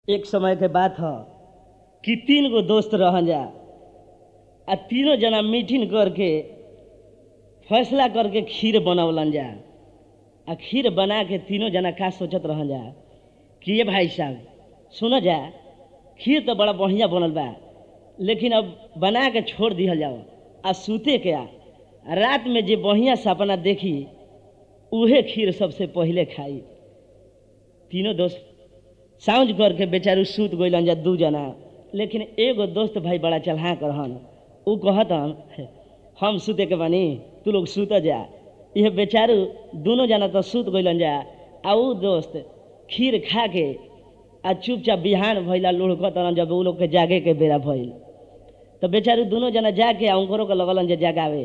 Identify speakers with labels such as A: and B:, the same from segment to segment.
A: एक समय के बात ह कि तीन गो दोस्त रहन जा आ तीनों जना मीटिंग करके फैसला करके खीर बनवलन जा आ खीर बना के तीनों जना का सोचत रहन जा कि ये भाई साहब सुनो जा खीर तो बड़ा बढ़िया बनल बा लेकिन अब बना के छोड़ दिहल जाओ आ सूते के आ रात में जे बढ़िया सपना देखी उहे खीर सबसे पहिले खाई तीनों दोस्त साउंज करके बेचारू सूत गइलन जा दू जना लेकिन एगो दोस्त भाई बड़ा चलहा रहन ऊ कहतन हम सूते के बानी तू लोग सूत जा यह बेचारू दोनों जना तो सूत गइलन जा आ ऊ दोस्त खीर खा के आ चुपचाप बिहान भइला लुढ़कतन जब ऊ लोग के जागे के बेरा भइल तो बेचारू दोनों जना जाके आ उनकरो के लगलन जा जगावे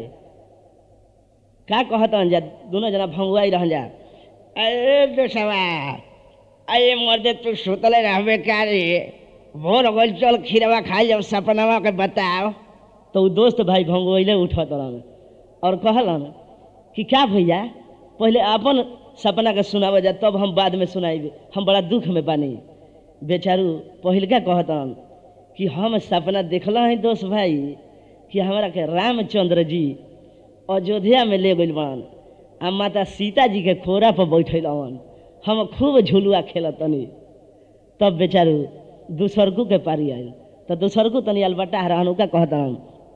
A: का कहतन जा दोनों जना भंगुआई रहन जा
B: अरे दोस्तवा अरे मर्दे तू सुतले रहबे का रे भोर हो गइल चल खीरवा खाई जब सपनवा के बताओ
A: तो उ दोस्त भाई भंगोइले उठत रहन और कहलन कि क्या भैया पहले अपन सपना के सुनावे जा तब हम बाद में सुनाइबे हम बड़ा दुख में बानी बेचारू पहिलका कहतन कि हम सपना देखल हैं दोस्त भाई कि हमरा के रामचंद्र जी अयोध्या में ले गइल बन आ माता सीता जी के खोरा पर बैठल हवन हम खूब झुलुआ खेलत तनी तब बेचारू दूसरकू के पारी आयल तो दूसरकू तनी अलबटा रहन उका कहतन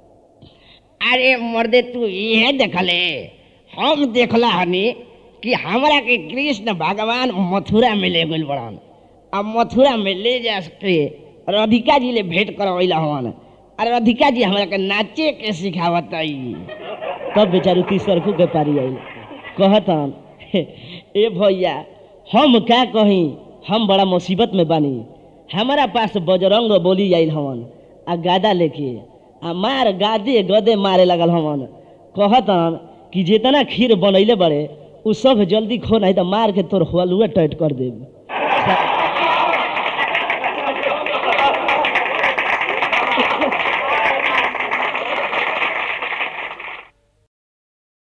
B: अरे मर्दे तू इहे देखले हम देखला हनी कि हमरा के कृष्ण भगवान मथुरा में ले गइल बड़न अब मथुरा में ले जा के राधिका जी ले भेंट करवैला हवन और राधिका जी हमरा के नाचे के सिखावत
A: तब बेचारू तीसरकू के पारी आयल कहतन ए भैया हम का कही हम बड़ा मुसीबत में बानी हमारा पास बजरंग बोली आइल हवन आ गादा लेके आ मार गादे गदे मारे लगल हवन कहतन कि जितना खीर बनैले बड़े उ सब जल्दी खो नहीं तो मार के तोर हलुआ टाइट कर देब